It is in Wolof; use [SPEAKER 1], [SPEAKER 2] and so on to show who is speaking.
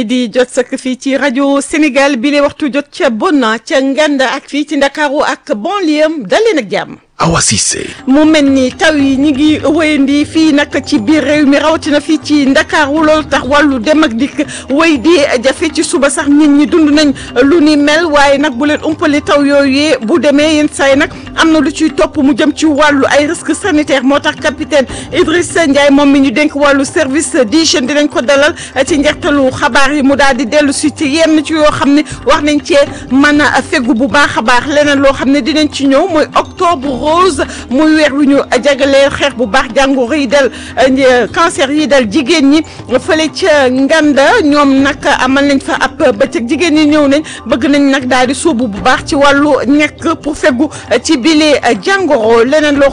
[SPEAKER 1] di jot sak fii ci rajo Sénégal bi le waxtu jot ca Bonna ca Nganda ak fii ci Ndakaaru ak banlieue daleen ak jàmm.
[SPEAKER 2] Awa Cissé.
[SPEAKER 1] mu mel ni taw yi ñi ngi wéyandi fii nag ci biir réew mi rawatina fii ci Ndakaaru loolu tax wàllu dem ak dikk wéy di jafe ci suba sax nit ñi dund nañ lu ni mel waaye nag bu leen umpale taw yooyu bu demee yenn saa yi nag am na lu ciy topp mu jëm ci wàllu ay risques sanitaires moo tax capitaine Idrissa Ndiaye moom mi ñu dénk wàllu service d'hygiène dinañ ko dalal ci njeextalu xabaar yi mu daal di dellu si ci yenn ci yoo xam ne wax nañ cee mën a fegu bu baax a baax leneen loo xam ne dinañ ci ñëw mooy octobre rose muy weer wi ñu jagleel xeex bu baax jàngoro yi dal cancer yi dal jigéen ñi fële ca Nganda ñoom nag amal nañ fa ab bëccëg jigéen ñi ñëw nañ bëgg nañ nag daal di sóobu bu baax ci wàllu ñekk pour fegu ci bile jàngoro leneen loo